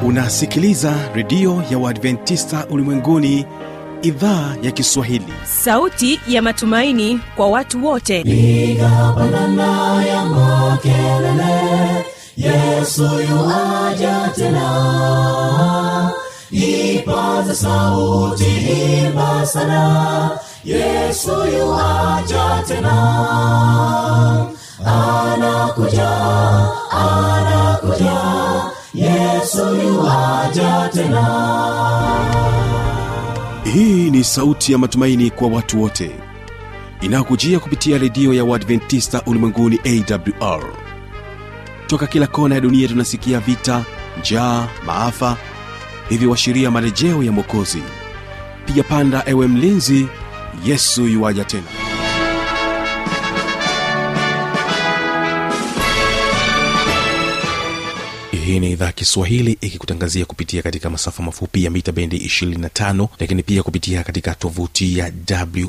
unasikiliza redio ya uadventista ulimwenguni idhaa ya kiswahili sauti ya matumaini kwa watu wote piga pandana ya makelele yesu yuaja tena ipaza sauti imba sana yesu yuaja tena anakuja anakuja yesu yuaja tena hii ni sauti ya matumaini kwa watu wote inayokujia kupitia redio ya uadventista ulimwenguni awr toka kila kona ya dunia tunasikia vita njaa maafa hivyo washiria marejeo ya mwokozi piga panda ewe mlinzi yesu yuwaja tena hii ni idhaa kiswahili ikikutangazia kupitia katika masafa mafupi ya mita bendi 25 lakini pia kupitia katika tovuti ya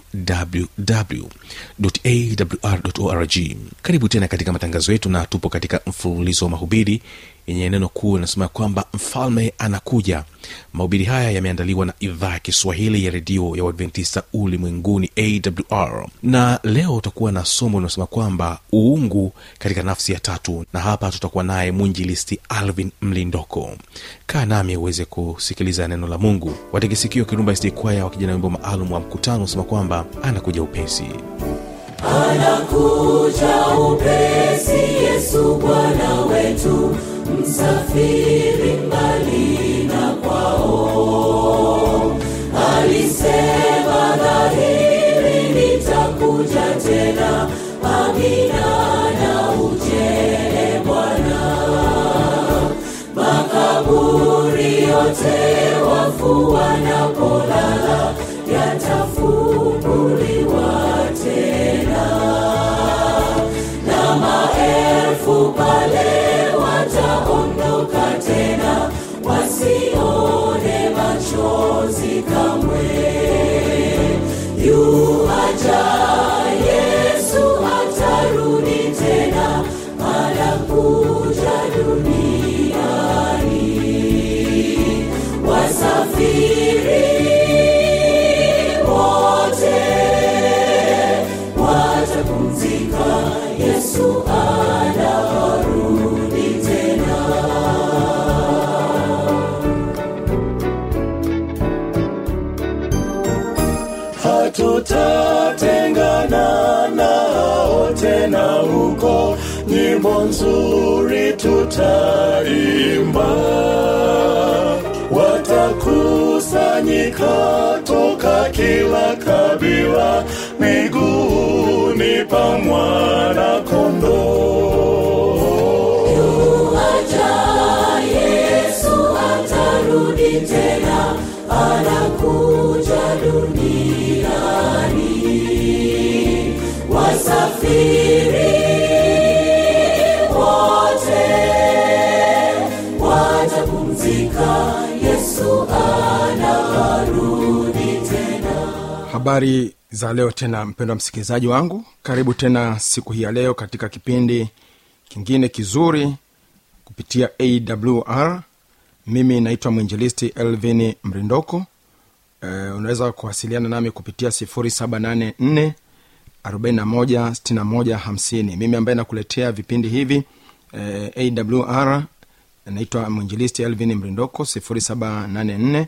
wwwawr karibu tena katika matangazo yetu na tupo katika mfululizo wa mahubiri yenye neno kuu inasema kwamba mfalme anakuja mahubiri haya yameandaliwa na idhaa ya kiswahili ya redio ya uadventista ulimwenguni awr na leo utakuwa na somo linasema kwamba uungu katika nafsi ya tatu na hapa tutakuwa naye mwinjilisti alvin mlindoko kaa nami uweze kusikiliza neno la mungu wategesikio kirumba stikwaya wakijana wimbo maalum wa mkutano unasema kwamba anakuja upesi anakuja upesi yesu bwana wetu msafiri mbali na kwao alisema dhahiri nitakuja tena amina na ujele bwana makaburi yote wafu wanapolala yatafunguliwa tena na maelfu pale wataondoka tena wasione machozi kamwe yuaja yesu atarudi tena anakuja duniani wasafiri wote watapumzika yesu anarudi tena hatutatengana nao tena huko nyimbo nzuri tutaimba watakusanyika toka kila kabila miguuni pa mwana kondoo yuaja yesu atarudi tena anakuja duniani wasafiri wote watapumzika yesu anarudi tena habari za leo tena mpendwa msikilizaji wangu karibu tena siku hii ya leo katika kipindi kingine kizuri kupitia awr mimi naitwa mwinjilisti elvin mrindoko e, unaweza kuwasiliana nami kupitia 784 416150 mimi ambaye nakuletea vipindi hivi e, awr naitwa mwinjilisti elvin mrindoko 784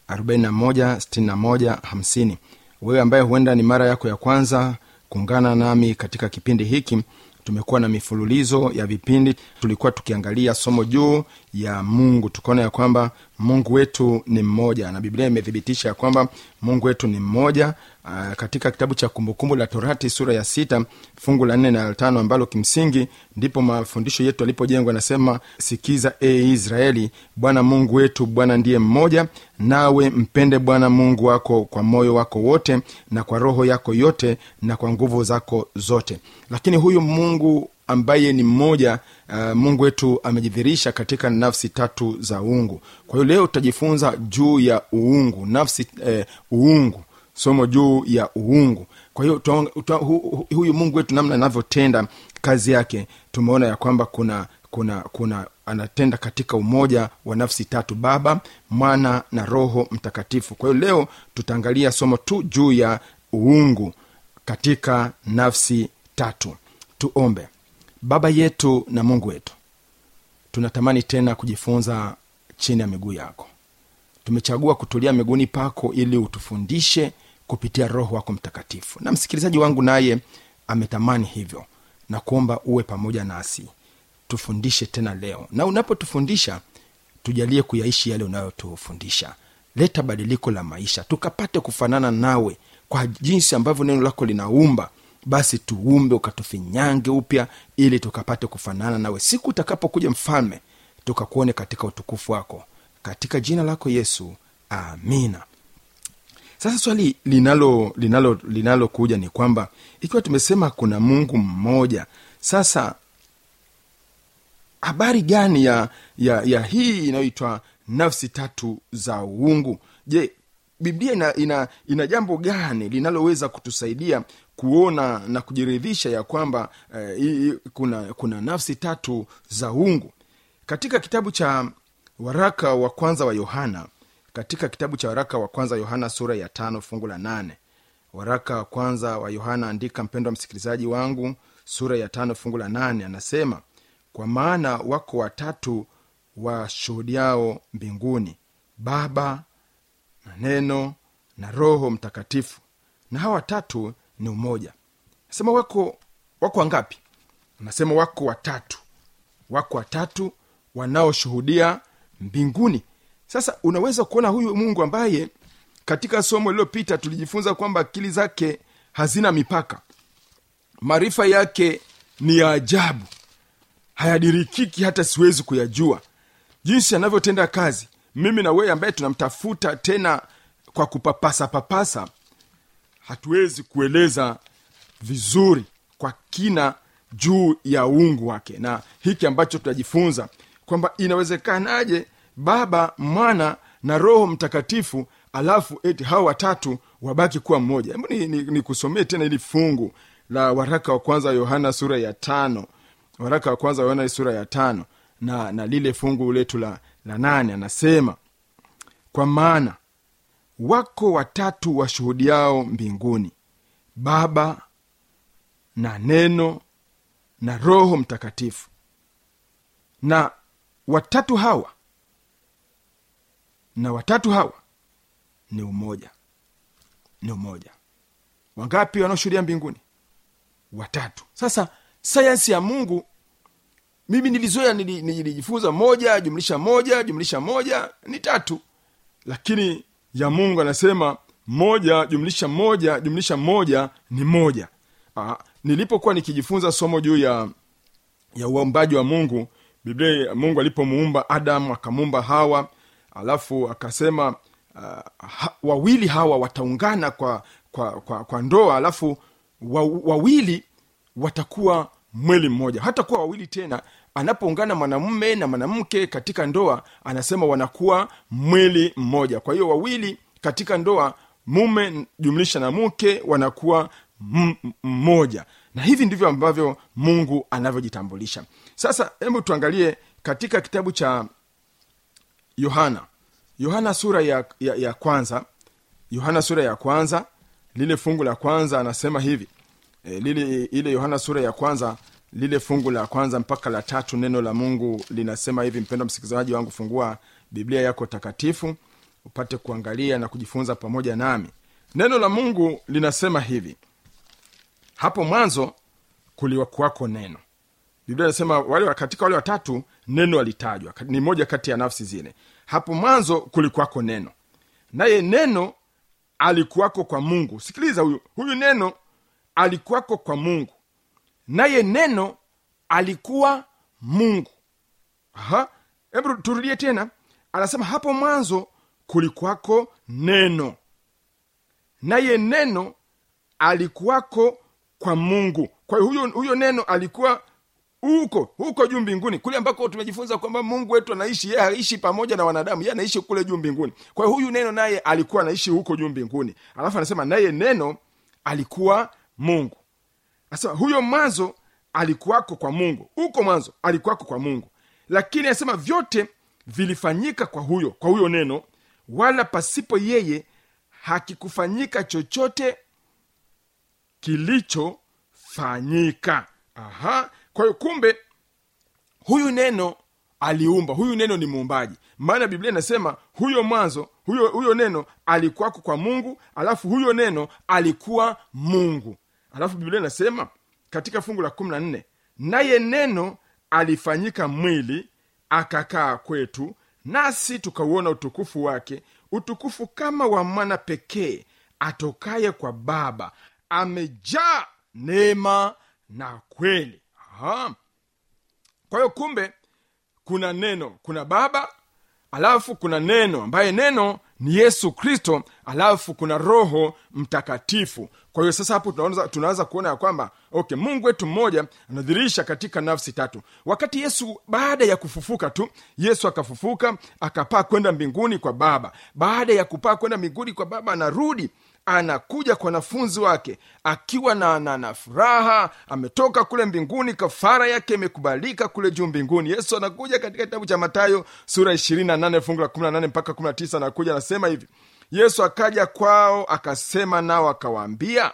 416150 wewe ambaye huenda ni mara yako ya kwanza kuungana nami katika kipindi hiki tumekuwa na mifululizo ya vipindi tulikuwa tukiangalia somo juu ya mungu tukaona ya kwamba mungu wetu ni mmoja na biblia imethibitisha ya kwamba mungu wetu ni mmoja Aa, katika kitabu cha kumbukumbu la torati sura ya sita fungu la nne na la tano ambalo kimsingi ndipo mafundisho yetu yalipojengwa nasema sikiza e israeli bwana mungu wetu bwana ndiye mmoja nawe mpende bwana mungu wako kwa moyo wako wote na kwa roho yako yote na kwa nguvu zako zote lakini huyu mungu ambaye ni mmoja uh, mungu wetu amejidhirisha katika nafsi tatu za uungu kwa hiyo leo tutajifunza juu ya uungu nafsi eh, uungu somo juu ya uungu kwa hiyo tuta- uta- hu- hu- huyu mungu wetu namna anavyotenda kazi yake tumeona ya kwamba kuna kuna kuna anatenda katika umoja wa nafsi tatu baba mwana na roho mtakatifu kwa hiyo leo tutaangalia somo tu juu ya uungu katika nafsi tatu tuombe baba yetu na mungu wetu tunatamani tena kujifunza chini ya miguu yako tumechagua kutulia miguuni pako ili utufundishe kupitia roho wako mtakatifu na msikilizaji wangu naye ametamani hivyo na kuomba uwe pamoja nasi tufundishe tena leo na unapotufundisha tujalie kuyaishi yale unayotufundisha leta badiliko la maisha tukapate kufanana nawe kwa jinsi ambavyo neno lako linaumba basi tuumbe ukatufinyange upya ili tukapate kufanana nawe siku utakapokuja mfalme tukakuone katika utukufu wako katika jina lako yesu amina sasa swali linalo linalo linalokuja ni kwamba ikiwa tumesema kuna mungu mmoja sasa habari gani ya ya, ya hii inayoitwa nafsi tatu za uungu je biblia ina, ina, ina jambo gani linaloweza kutusaidia kuona na kujiridhisha ya kwamba eh, hii- kuna kuna nafsi tatu za uungu katika kitabu cha waraka wa kwanza wa yohana katika kitabu cha waraka wa kwanza yohana sura ya tano fungu la nane waraka wa kwanza wa yohana andika mpendwa msikilizaji wangu sura ya tano fungu la nane anasema kwa maana wako watatu washuhudiao mbinguni baba na neno na roho mtakatifu na hawa watatu ni umoja nasema wako wako wangapi anasema wako watatu wako watatu wanaoshuhudia mbinguni sasa unaweza kuona huyu mungu ambaye katika somo lililopita tulijifunza kwamba akili zake hazina mipaka maarifa yake ni ya ajabu hayadirikiki hata siwezi kuyajua jinsi anavyotenda kazi mimi na wewe ambaye tunamtafuta tena kwa kupapasa papasa hatuwezi kueleza vizuri kwa kina juu ya uungu wake na hiki ambacho tutajifunza kwamba inawezekanaje baba mwana na roho mtakatifu alafu eti hawa watatu wabaki kuwa mmoja hebu ni, ni, ni kusomee tena ili fungu la waraka wa kwanza wa yohana sura ya tano waraka wa kwanza wa yohana sura ya tano na, na lile fungu letu la, la nane anasema kwa maana wako watatu washuhudiao mbinguni baba na neno na roho mtakatifu na watatu hawa na watatu hawa ni umoja ni umoja wangapi wanaoshuhudia mbinguni watatu sasa sayansi ya mungu mimi nilizoea nili- nilijifunza moja jumlisha moja jumlisha moja ni tatu lakini ya mungu anasema moja jumlisha moja jumlisha moja ni moja Aa, nilipokuwa nikijifunza somo juu ya ya uumbaji wa mungu biblia mungu alipomuumba adamu akamuumba hawa alafu akasema uh, ha, wawili hawa wataungana kwa kwa kwa, kwa ndoa alafu wa, wawili watakuwa mwili mmoja hata kuwa wawili tena anapoungana mwanamume na mwanamke katika ndoa anasema wanakuwa mwili mmoja kwa hiyo wawili katika ndoa mume jumlisha na mke wanakuwa m- m- mmoja na hivi ndivyo ambavyo mungu anavyojitambulisha sasa hebu tuangalie katika kitabu cha yohana yohana sura ya, ya, ya kwanza yohana sura ya kwanza lile fungu la kwanza anasema hivi e, lile ile yohana sura ya kwanza lile fungu la kwanza mpaka la tatu neno la mungu linasema hivi mpendo msikilizaji wangu fungua biblia yako takatifu upate kuangalia na kujifunza pamoja nami neno la mungu linasema hivi hapo mwanzo kuliwakuwako neno biblia inasema wale katika wale watatu neno alitajwa ni moja kati ya nafsi zile hapo mwanzo kulikuwako neno naye neno alikuwako kwa mungu sikiliza huyu huyu neno alikuwako kwa mungu naye neno alikuwa mungu Aha. hebu turudie tena anasema hapo mwanzo kulikuwako neno naye neno alikuwako kwa mungu kwa hiyo huyo, huyo neno alikuwa huko huko juu mbinguni kule ambako tumejifunza kwamba mungu wetu anaishi yeye aishi pamoja na wanadamu yeye anaishi kule juu mbinguni kwa hiyo huyu neno naye alikuwa anaishi huko juu mbinguni alafu anasema naye neno alikuwa mungu anasema huyo mwanzo alikuwako kwa mungu huko mwanzo alikuwako kwa mungu lakini anasema vyote vilifanyika kwa huyo kwa huyo neno wala pasipo yeye hakikufanyika chochote kilichofanyika aha kwa hiyo kumbe huyu neno aliumba huyu neno ni muumbaji maana biblia inasema huyo mwanzo huyo huyo neno alikuwako kwa mungu alafu huyo neno alikuwa mungu alafu biblia inasema katika fungu la kumi na nne naye neno alifanyika mwili akakaa kwetu nasi tukauona utukufu wake utukufu kama wa mwana pekee atokaye kwa baba amejaa neema na kweli Aha. kwa hiyo kumbe kuna neno kuna baba alafu kuna neno ambaye neno ni yesu kristo alafu kuna roho mtakatifu kwa hiyo sasa hapo tunaanza, tunaanza kuona ya kwamba okay mungu wetu mmoja anadhirisha katika nafsi tatu wakati yesu baada ya kufufuka tu yesu akafufuka akapaa kwenda mbinguni kwa baba baada ya kupaa kwenda mbinguni kwa baba anarudi anakuja kwa wanafunzi wake akiwa na, na, na furaha ametoka kule mbinguni kafara yake imekubalika kule juu mbinguni yesu anakuja katika kitabu cha matayo sura 28 fungu la 18 mpaka 19 anakuja anasema hivi yesu akaja kwao akasema nao akawaambia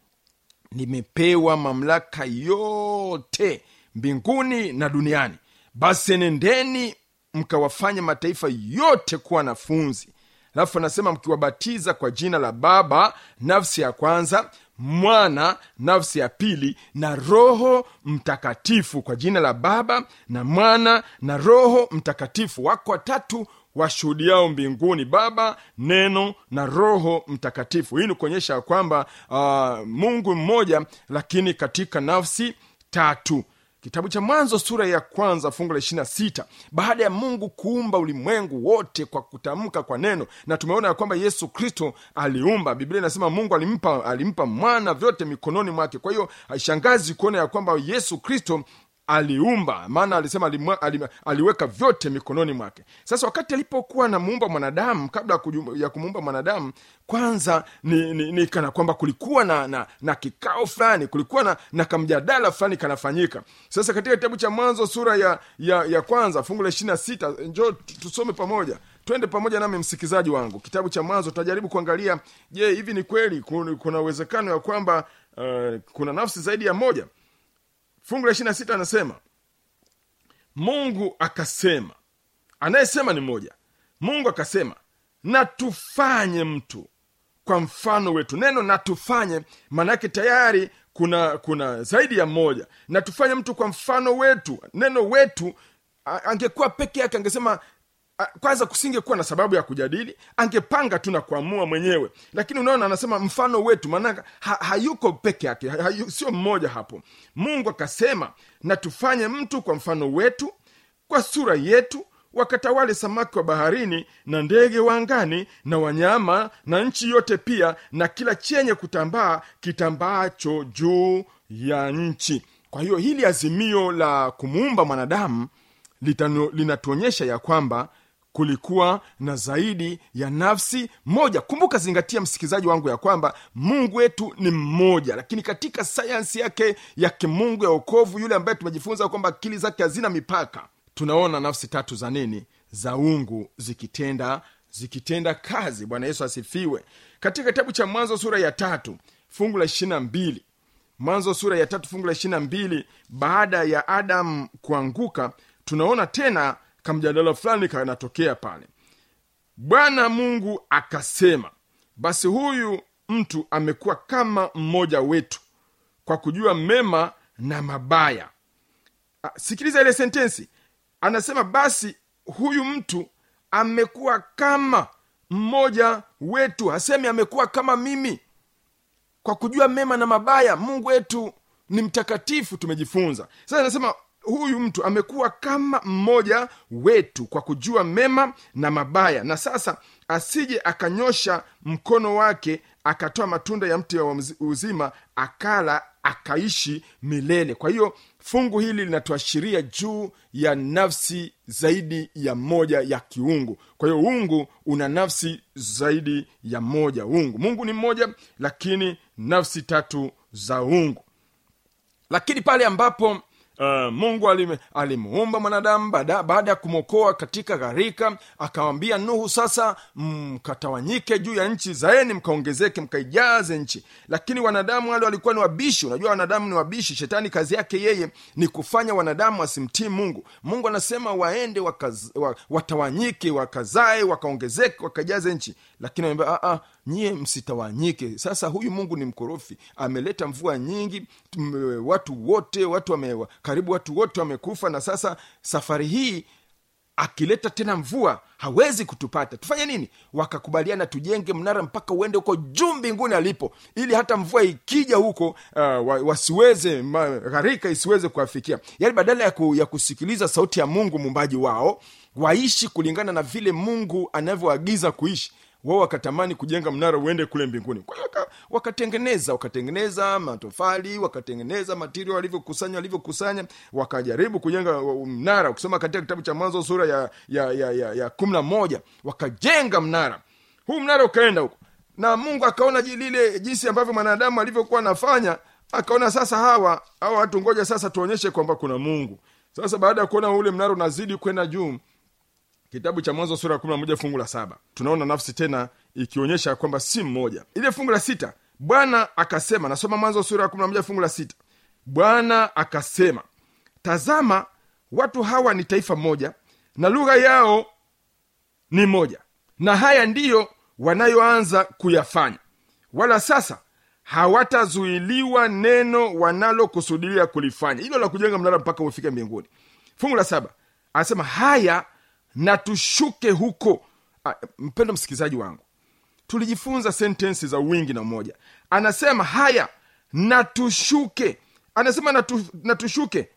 nimepewa mamlaka yote mbinguni na duniani basi nendeni mkawafanye mataifa yote kuwa wanafunzi alafu anasema mkiwabatiza kwa jina la baba nafsi ya kwanza mwana nafsi ya pili na roho mtakatifu kwa jina la baba na mwana na roho mtakatifu wako watatu washuhudiao mbinguni baba neno na roho mtakatifu hii ni kuonyesha ya kwamba uh, mungu mmoja lakini katika nafsi tatu kitabu cha mwanzo sura ya kwanza fungu la ishirina sita baada ya mungu kuumba ulimwengu wote kwa kutamka kwa neno na tumeona ya kwamba yesu kristo aliumba biblia inasema mungu alimpa alimpa mwana vyote mikononi mwake kwa hiyo haishangazi kuona ya kwamba yesu kristo aliumba maana alisema alimwa, alim, aliweka vyote mikononi mwake sasa wakati alipokuwa anamuumba mwanadamu kabla ya kuju- ya kumuumba mwanadamu kwanza ni, ni, ni kana kwamba kulikuwa na, na, na kikao fulani kulikuwa na, na kamjadala fulani kanafanyika sasa katika kitabu cha mwanzo sura ya, ya, ya kwanza fungu la ishirina sita njo tusome pamoja twende pamoja nami msikizaji wangu kitabu cha mwanzo tutajaribu kuangalia je hivi ni kweli kuna kuna uwezekano ya kwamba uh, kuna nafsi zaidi ya moja fungu la ishirina sita anasema mungu akasema anayesema ni mmoja mungu akasema na tufanye mtu kwa mfano wetu neno na tufanye maanaake tayari kuna kuna zaidi ya mmoja na tufanye mtu kwa mfano wetu neno wetu a- angekuwa peke yake angesema a- kwanza kusingekuwa na sababu ya kujadili angepanga tu na kuamua mwenyewe lakini unaona anasema mfano wetu maanake ha, hayuko peke yake ha, hayu, sio mmoja hapo mungu akasema na tufanye mtu kwa mfano wetu kwa sura yetu wakatawale samaki wa baharini na ndege wa angani na wanyama na nchi yote pia na kila chenye kutambaa kitambaacho juu ya nchi kwa hiyo hili azimio la kumuumba mwanadamu litano- linatuonyesha ya kwamba kulikuwa na zaidi ya nafsi moja kumbuka zingatia msikilizaji wangu ya kwamba mungu wetu ni mmoja lakini katika sayansi yake ya kimungu ya okovu yule ambaye tumejifunza kwamba akili zake hazina mipaka tunaona nafsi tatu za nini za ungu zikitenda zikitenda kazi bwana yesu asifiwe katika kitabu cha mwanzo sura ya tatu fungu la ishirina mbili mwanzo sura ya tatu fungu la ishirina mbili baada ya adamu kuanguka tunaona tena kamjadala fulani kanatokea pale bwana mungu akasema basi huyu mtu amekuwa kama mmoja wetu kwa kujua mema na mabaya Ah, sikiliza ile sentensi anasema basi huyu mtu amekuwa kama mmoja wetu hasemi amekuwa kama mimi kwa kujua mema na mabaya mungu wetu ni mtakatifu tumejifunza sasa anasema huyu mtu amekuwa kama mmoja wetu kwa kujua mema na mabaya na sasa asije akanyosha mkono wake akatoa matunda ya mti wa mzi- uzima akala akaishi milele kwa hiyo fungu hili linatuashiria juu ya nafsi zaidi ya moja ya kiungu kwa hiyo ungu una nafsi zaidi ya moja ungu mungu ni mmoja lakini nafsi tatu za ungu lakini pale ambapo Uh, mungu alime- alimuumba mwanadamu baada baada ya kumwokoa katika gharika akawambia nuhu sasa mkatawanyike juu ya nchi zaeni mkaongezeke mkaijaze nchi lakini wanadamu wale walikuwa ni wabishi unajua wanadamu ni wabishi shetani kazi yake yeye ni kufanya wanadamu wasimtii mungu mungu anasema waende wakaz, wa, watawanyike wakazae wakaongezeke wakajaze nchi lakini wanaambia, "Ah, ah, nyie msitawanyike sasa huyu mungu ni mkorofi ameleta mvua nyingi tum- watu wote watu wame, karibu watu wote wamekufa na sasa safari hii akileta tena mvua hawezi kutupata tufanye nini wakakubaliana tujenge mnara mpaka uende huko juu mbinguni alipo ili hata mvua ikija huko uh, wa- wasiweze ma- gharika isiweze kuwafikia yaani badala ya, ku, ya kusikiliza sauti ya mungu muumbaji wao waishi kulingana na vile mungu anavyoagiza kuishi wao wakatamani kujenga mnara uende kule mbinguni kwa hiyo waka- wakatengeneza wakatengeneza matofali wakatengeneza matirio walivyokusanya walivyokusanya wakajaribu kujenga uh, mnara ukisoma katika kitabu cha mwanzo sura ya ya ya, ya, ya kumi na moja wakajenga mnara huu mnara ukaenda huko na mungu akaona ji- lile jinsi ambavyo mwanadamu alivyokuwa anafanya akaona sasa hawa hawa watu ngoja sasa tuonyeshe kwamba kuna mungu sasa baada ya kuona ule mnara unazidi kwenda juu kitabu cha mwanzo sura ya kumi na moja fungu la saba tunaona nafsi tena ikionyesha kwamba si mmoja ile fungu la sita bwana akasema nasoma mwanzo sura ya kumi na moja fungu la sita bwana akasema tazama watu hawa ni taifa moja na lugha yao ni moja na haya ndiyo wanayoanza kuyafanya wala sasa hawatazuiliwa neno wanalokusudilia kulifanya hilo la kujenga mnara mpaka ufike mbinguni fungu la saba anasema haya na tushuke huko Ah, mpendo msikilizaji wangu tulijifunza sentensi za wingi na umoja anasema haya na tushuke anasema na, tu, na tushuke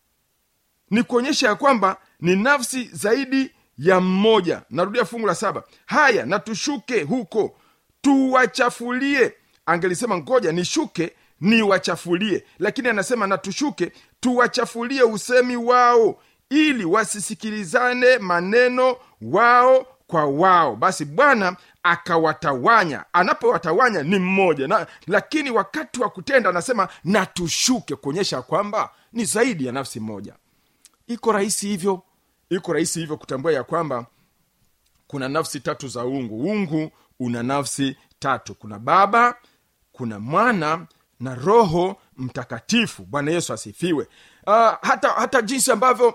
ni kuonyesha ya kwamba ni nafsi zaidi ya mmoja narudia fungu la saba haya na tushuke huko tuwachafulie angelisema ngoja nishuke niwachafulie lakini anasema na tushuke tuwachafulie usemi wao ili wasisikilizane maneno wao kwa wao basi bwana akawatawanya anapowatawanya ni mmoja na, lakini wakati wa kutenda anasema na tushuke kuonyesha kwamba ni zaidi ya nafsi moja iko rahisi hivyo iko rahisi hivyo kutambua ya kwamba kuna nafsi tatu za ungu ungu una nafsi tatu kuna baba kuna mwana na roho mtakatifu bwana yesu asifiwe uh, hata hata jinsi ambavyo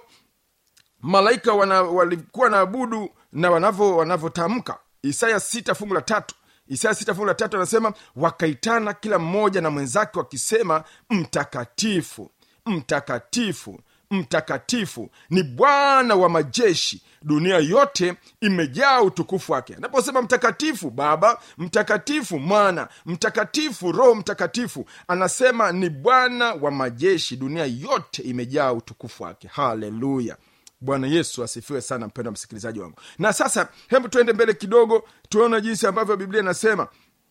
malaika wana, walikuwa naabudu na wanavyo wanavyotamka isaya sita fungu la tatu isaya sita fungu la tatu anasema wakaitana kila mmoja na mwenzake wakisema mtakatifu mtakatifu mtakatifu ni bwana wa majeshi dunia yote imejaa utukufu wake anaposema mtakatifu baba mtakatifu mwana mtakatifu roho mtakatifu anasema ni bwana wa majeshi dunia yote imejaa utukufu wake haleluya bwana yesu asifiwe sana mpendo msikilizaji wangu na sasa hebu tuende mbele kidogo tuone jinsi ambavyo biblia inasema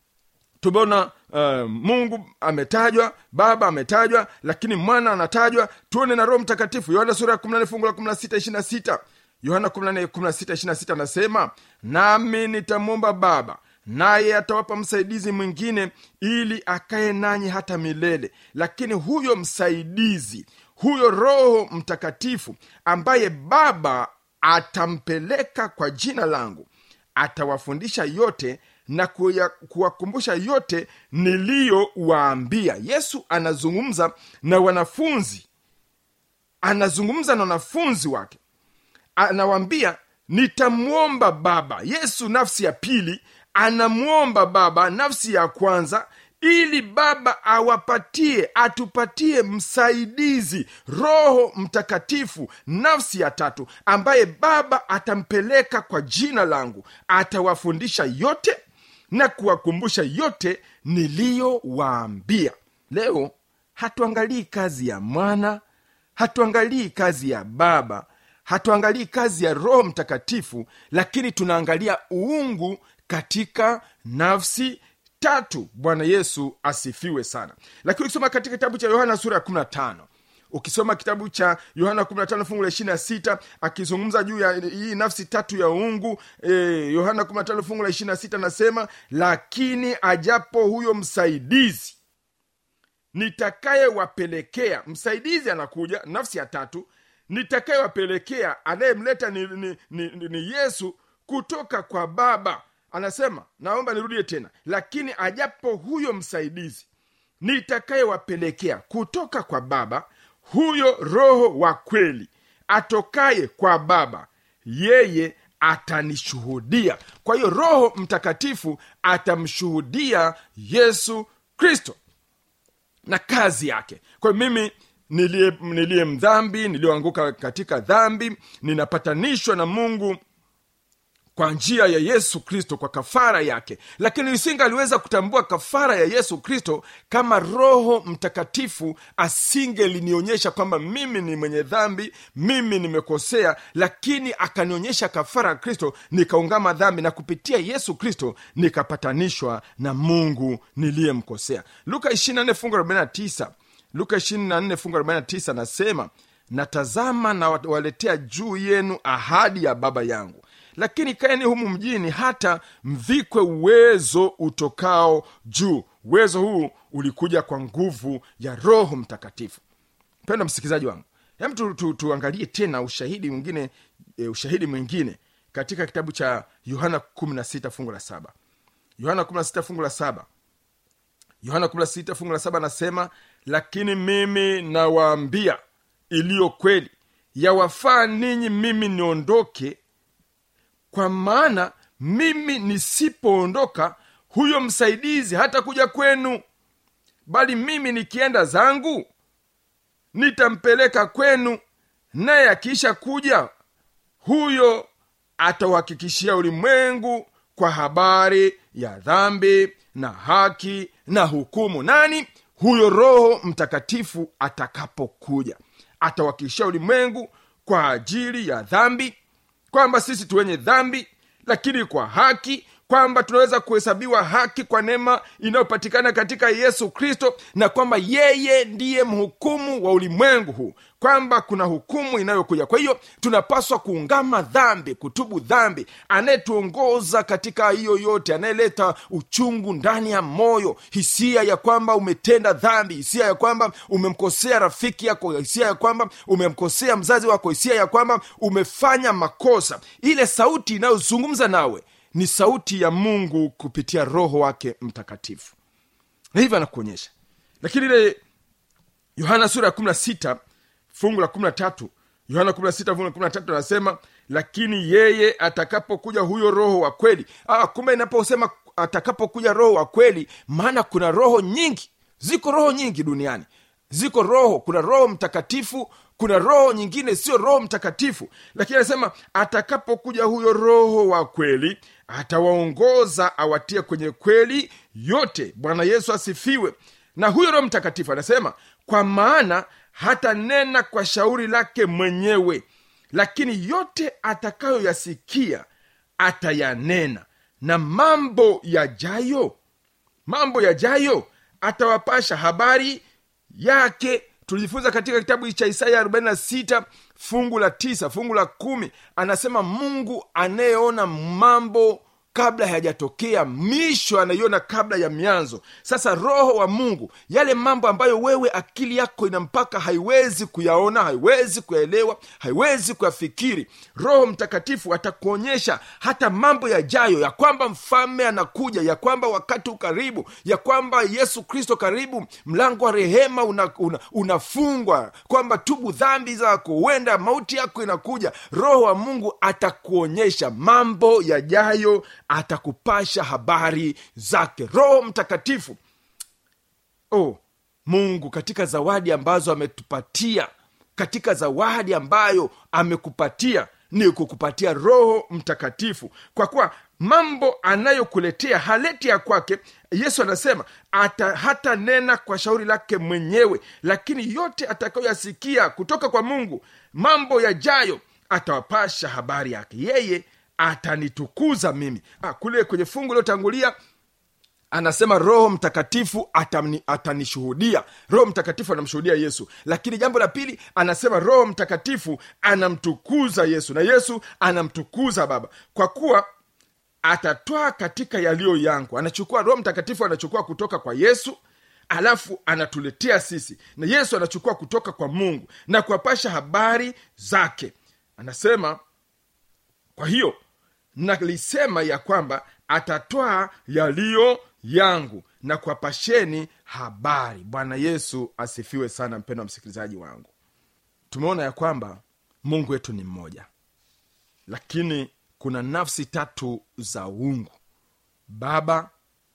tumeona uh, mungu ametajwa baba ametajwa lakini mwana anatajwa tuone na roho mtakatifu yohana sura ya 14 fungu la 16 26 yohana 14 16 26 anasema nami nitamwomba baba naye atawapa msaidizi mwingine ili akaye nanyi hata milele lakini huyo msaidizi huyo roho mtakatifu ambaye baba atampeleka kwa jina langu atawafundisha yote na kuya- kuwakumbusha yote niliyowaambia yesu anazungumza na wanafunzi anazungumza na wanafunzi wake anawambia nitamwomba baba yesu nafsi ya pili anamwomba baba nafsi ya kwanza ili baba awapatie atupatie msaidizi roho mtakatifu nafsi ya tatu ambaye baba atampeleka kwa jina langu atawafundisha yote na kuwakumbusha yote niliyowaambia leo hatuangalii kazi ya mwana hatuangalii kazi ya baba hatuangalii kazi ya roho mtakatifu lakini tunaangalia uungu katika nafsi tatu bwana yesu asifiwe sana lakini ukisoma katika kitabu cha yohana sura ya 15 ukisoma kitabu cha yohana 15 fungu la 26 akizungumza juu ya hii nafsi tatu ya uungu e, yohana 15 fungu la 26 anasema lakini ajapo huyo msaidizi nitakayewapelekea msaidizi anakuja nafsi ya tatu nitakayewapelekea anayemleta ni, ni, ni, ni, ni yesu kutoka kwa baba anasema naomba nirudie tena lakini ajapo huyo msaidizi nitakayewapelekea kutoka kwa baba huyo roho wa kweli atokaye kwa baba yeye atanishuhudia kwa hiyo roho mtakatifu atamshuhudia yesu kristo na kazi yake kwa hiyo mimi niliye niliye mdhambi niliyoanguka katika dhambi ninapatanishwa na mungu kwa njia ya yesu kristo kwa kafara yake lakini isinga aliweza kutambua kafara ya yesu kristo kama roho mtakatifu asingelinionyesha kwamba mimi ni mwenye dhambi mimi nimekosea lakini akanionyesha kafara ya kristo nikaungama dhambi na kupitia yesu kristo nikapatanishwa na mungu niliyemkosea luka 24 fungu 49 luka 24 fungu 49 nasema natazama na waletea juu yenu ahadi ya baba yangu lakini kaeni humu mjini hata mvikwe uwezo utokao juu uwezo huu ulikuja kwa nguvu ya roho mtakatifu mpendo msikilizaji wangu hem tu, tu, tuangalie tena ushahidi mwingine e, ushahidi mwingine katika kitabu cha yohana 16 fungu la saba yohana 16 fungu la saba yohana 16 fungu la saba anasema lakini mimi nawaambia iliyo kweli yawafaa ninyi mimi niondoke kwa maana mimi nisipoondoka huyo msaidizi hata kuja kwenu bali mimi nikienda zangu nitampeleka kwenu naye akiisha kuja huyo atauhakikishia ulimwengu kwa habari ya dhambi na haki na hukumu nani huyo roho mtakatifu atakapokuja atawakilishia ulimwengu kwa ajili ya dhambi kwamba sisi tuwenye dhambi lakini kwa haki kwamba tunaweza kuhesabiwa haki kwa neema inayopatikana katika yesu kristo na kwamba yeye ndiye mhukumu wa ulimwengu huu kwamba kuna hukumu inayokuja kwa hiyo tunapaswa kuungama dhambi kutubu dhambi anayetuongoza katika hiyo yote anayeleta uchungu ndani ya moyo hisia ya kwamba umetenda dhambi hisia ya kwamba umemkosea rafiki yako hisia ya kwamba umemkosea mzazi wako hisia ya kwamba umefanya makosa ile sauti inayozungumza nawe ni sauti ya mungu kupitia roho wake mtakatifu na hivyo anakuonyesha lakini ile yohana sura ya 16 fungu la 13 yohana 16 fungu la 13 anasema lakini yeye atakapokuja huyo roho wa kweli ah, kumbe inaposema atakapokuja roho wa kweli maana kuna roho nyingi ziko roho nyingi duniani ziko roho kuna roho mtakatifu kuna roho nyingine sio roho mtakatifu lakini anasema atakapokuja huyo roho wa kweli atawaongoza awatie kwenye kweli yote bwana yesu asifiwe na huyo roho mtakatifu anasema kwa maana hatanena kwa shauri lake mwenyewe lakini yote atakayoyasikia atayanena na mambo yajayo mambo yajayo atawapasha habari yake tulijifunza katika kitabu cha isaya 46 fungu la tisa fungu la kumi anasema mungu anayeona mambo kabla hayajatokea misho anaiona kabla ya mianzo sasa roho wa mungu yale mambo ambayo wewe akili yako ina mpaka haiwezi kuyaona haiwezi kuyaelewa haiwezi kuyafikiri roho mtakatifu atakuonyesha hata mambo yajayo ya kwamba mfalme anakuja ya kwamba wakati ukaribu ya kwamba yesu kristo karibu mlango wa rehema unafungwa una, unafungwa kwamba tubu dhambi zako huenda mauti yako inakuja roho wa mungu atakuonyesha mambo yajayo atakupasha habari zake roho mtakatifu oh mungu katika zawadi ambazo ametupatia katika zawadi ambayo amekupatia ni kukupatia roho mtakatifu kwa kuwa mambo anayokuletea haleti ya kwake yesu anasema ata, hata nena kwa shauri lake mwenyewe lakini yote atakayoyasikia kutoka kwa mungu mambo yajayo atawapasha habari yake yeye atanitukuza mimi ah, kule kwenye fungu iliyotangulia anasema roho mtakatifu atani, atanishuhudia roho mtakatifu anamshuhudia yesu lakini jambo la pili anasema roho mtakatifu anamtukuza yesu na yesu anamtukuza baba kwa kuwa atatwaa katika yaliyo yangu anachukua roho mtakatifu anachukua kutoka kwa yesu alafu anatuletea sisi na yesu anachukua kutoka kwa mungu na kuwapasha habari zake anasema kwa hiyo nalisema ya kwamba atatwaa yaliyo yangu na kuwapasheni habari bwana yesu asifiwe sana mpendo wa msikilizaji wangu tumeona ya kwamba mungu wetu ni mmoja lakini kuna nafsi tatu za uungu baba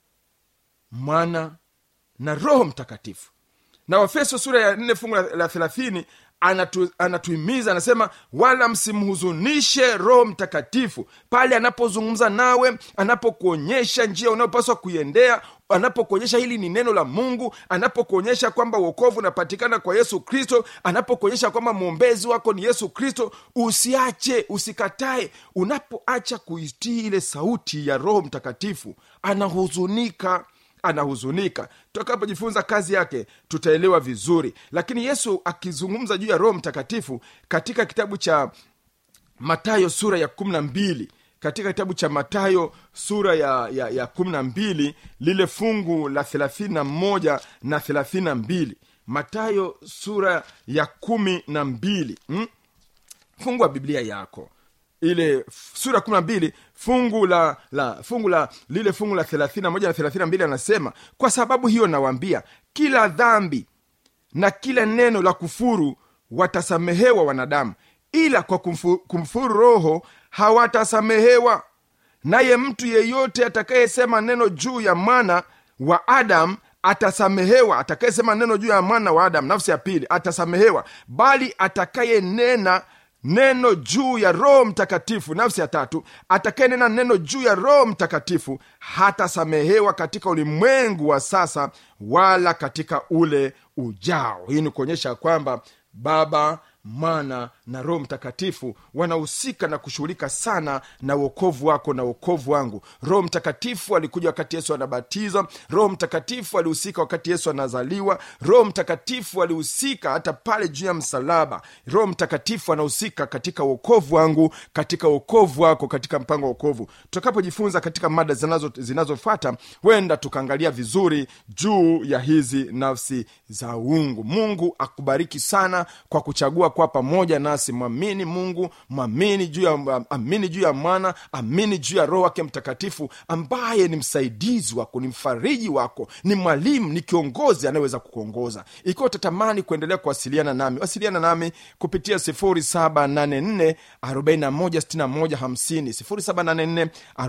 mwana na roho mtakatifu na wafeso sura ya nne fungu la la thelathini anatu, anatuhimiza anasema wala msimhuzunishe roho mtakatifu pale anapozungumza nawe anapokuonyesha njia unayopaswa kuiendea anapokuonyesha hili ni neno la mungu anapokuonyesha kwamba uokovu unapatikana kwa yesu kristo anapokuonyesha kwamba mwombezi wako ni yesu kristo usiache usikatae unapoacha kuitii ile sauti ya roho mtakatifu anahuzunika anahuzunika tutakapojifunza kazi yake tutaelewa vizuri lakini yesu akizungumza juu ya roho mtakatifu katika kitabu cha matayo sura ya kumi na mbili katika kitabu cha matayo sura ya, ya, ya kumi na mbili lile fungu la thelathini na moja na thelathini na mbili matayo sura ya kumi na mbili hmm? fungu wa biblia yako ile sura kumi na mbili fungu la, la fungu la lile fungu la thelathini na moja na thelathini na mbili anasema kwa sababu hiyo nawaambia kila dhambi na kila neno la kufuru watasamehewa wanadamu ila kwa kumfu, kumfuru roho hawatasamehewa naye mtu yeyote atakayesema neno juu ya mwana wa adamu atasamehewa atakayesema neno juu ya mwana wa adamu nafsi ya pili atasamehewa bali atakayenena neno juu ya roho mtakatifu nafsi ya tatu atakayenena neno juu ya roho mtakatifu hatasamehewa katika ulimwengu wa sasa wala katika ule ujao hii ni kuonyesha kwamba baba mwana na roho mtakatifu wanahusika na kushughulika sana na uokovu wako na uokovu wangu roho mtakatifu alikuja wakati yesu anabatizwa roho mtakatifu alihusika wakati yesu anazaliwa roho mtakatifu alihusika hata pale juu ya msalaba roho mtakatifu anahusika katika uokovu wangu katika uokovu wako katika mpango wa uokovu tutakapojifunza katika mada zinazo- zinazofata huenda tukaangalia vizuri juu ya hizi nafsi za uungu mungu akubariki sana kwa kuchagua kuwa pamoja nasi mwamini mungu mwamini juu ya amini juu ya mwana amini juu ya roho wake mtakatifu ambaye ni msaidizi wako ni mfariji wako ni mwalimu ni kiongozi anayeweza kukuongoza ikiwa utatamani kuendelea kuwasiliana nami wasiliana nami kupitia 784 416150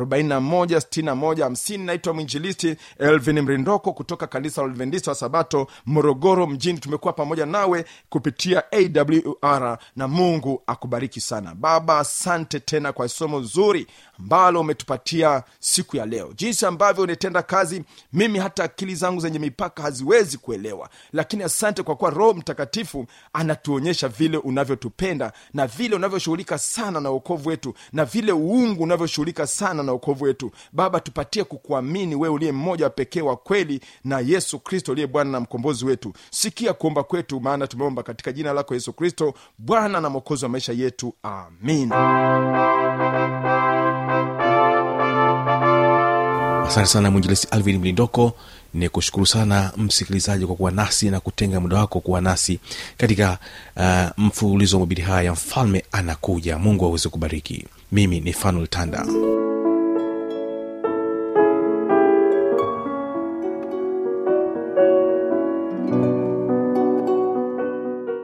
784 naitwa mwinjilisti elvin mrindoko kutoka kanisa la adventista wa sabato morogoro mjini tumekuwa pamoja nawe kupitia awr na mungu akubariki sana baba asante tena kwa somo zuri ambalo umetupatia siku ya leo jinsi ambavyo unatenda kazi mimi hata akili zangu zenye mipaka haziwezi kuelewa lakini asante kwa kuwa roho mtakatifu anatuonyesha vile unavyotupenda na vile unavyoshughulika sana na uokovu wetu na vile uungu unavyoshughulika sana na uokovu wetu baba tupatie kukuamini wewe uliye mmoja wa pekee wa kweli na yesu kristo uliye bwana na mkombozi wetu sikia kuomba kwetu maana tumeomba katika jina lako yesu kristo bwana na mwokozi wa maisha yetu amin asante sana mwinjilisi alvin mlindoko ni kushukuru sana msikilizaji kwa kuwa nasi na kutenga muda wako kuwa nasi katika uh, mfululizo wa mabili haya ya mfalme anakuja mungu aweze kubariki mimi ni fanuel tanda